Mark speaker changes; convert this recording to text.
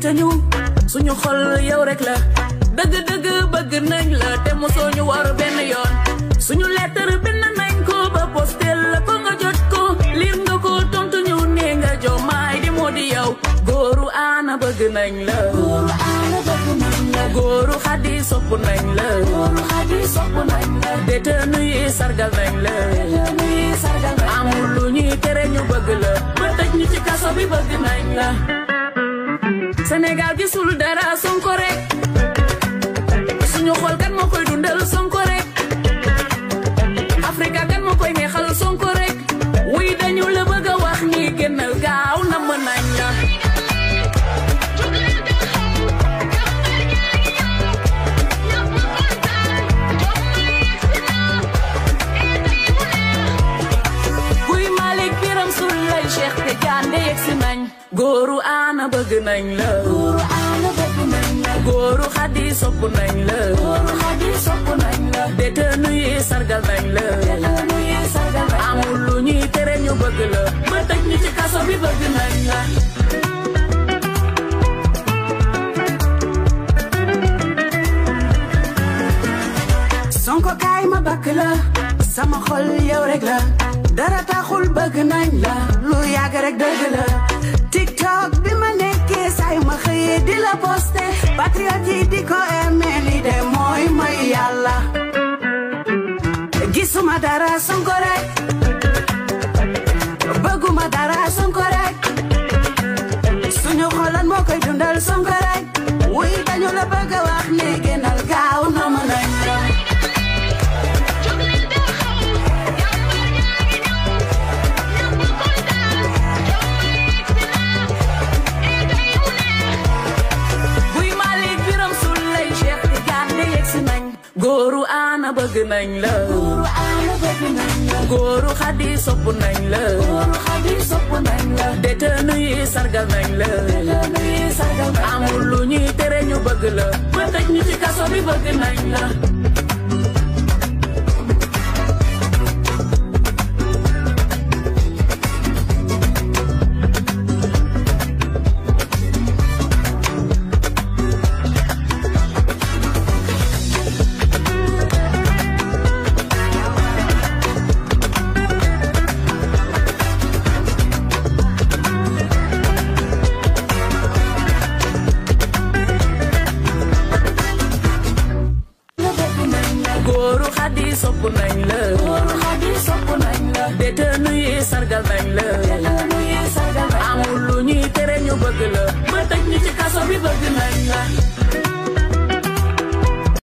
Speaker 1: te ñu suñu xol yow rek la dëgg-dëgg bëgg nañ la te mosoo ñu war benn yoon suñu lettre bind nañ ko ba postel la ko nga jot ko liir nga ko tontu ñu ne nga jomaay di moo di yow góoru aana bëgg nañ la
Speaker 2: góoru aana bëgg nañ la
Speaker 1: góoru xadi sopp nañ la
Speaker 2: góoru xadi sopp nañ la
Speaker 1: détenu yi sargal nañ la
Speaker 2: détenu yi sargal nañ la
Speaker 1: amul lu ñuy tere ñu bëgg la ba tëj ñu ci kaso bi bëgg nañ la Sénégal gisul dara Sonko rek suñu xol kan moo koy dundal Sonko rek Afrika kan moo koy neexal Sonko rek wuy dañu la bëgg a wax ni génnal gaaw na mën nañ la kuy Malick Biram Souley Cheikh Tidiane yegsi nañ góoru aana bëgg nañ la
Speaker 2: góoru aana bëgg nañ la
Speaker 1: góoru xadi sopp nañ la
Speaker 2: góoru xadi sopp nañ la
Speaker 1: détenu yi sargal nañ la
Speaker 2: détenu yi sargal nañ la
Speaker 1: amul lu ñuy tere ñu bëgg la ba tëj ñu ci kaso bi bëgg nañ la
Speaker 2: Sonko kaay ma bakk la sama xol yow rek la dara taxul bëgg nañ la lu yàgg rek dëgg la TikTok bi ma nekkee say ma xëyee di la posté patriote yi di ko aimé li de mooy mooy yàlla gisuma dara Sonko rek bëgguma dara Sonko rek suñu xolan moo koy dundal Sonko rek wuy dañu la bëgg a wax ne génnal gaaw na mën nañ la
Speaker 1: buy Malick Biram Souley Cheikh Tidiane yegsi nañ góoru aana bëgg nañ la
Speaker 2: góoru aana bëgg nañ la
Speaker 1: góoru xadi sopp nañ la
Speaker 2: góoru xadi sopp nañ la
Speaker 1: détenu yi sargal nañ la
Speaker 2: détenu yi sargal nañ la
Speaker 1: amul lu ñuy tere ñu bëgg la ba tëj ñu ci kaso bi bëgg nañ la
Speaker 2: bëgg nañ la
Speaker 1: góoru xadi sopp nañ la
Speaker 2: góoru xadi sopp nañ la
Speaker 1: détenu yi sargal nañ la
Speaker 2: détenu yi sargal nañ la
Speaker 1: amul lu ñuy tere ñu bëgg la ba tëj ñu ci kaso bi bëgg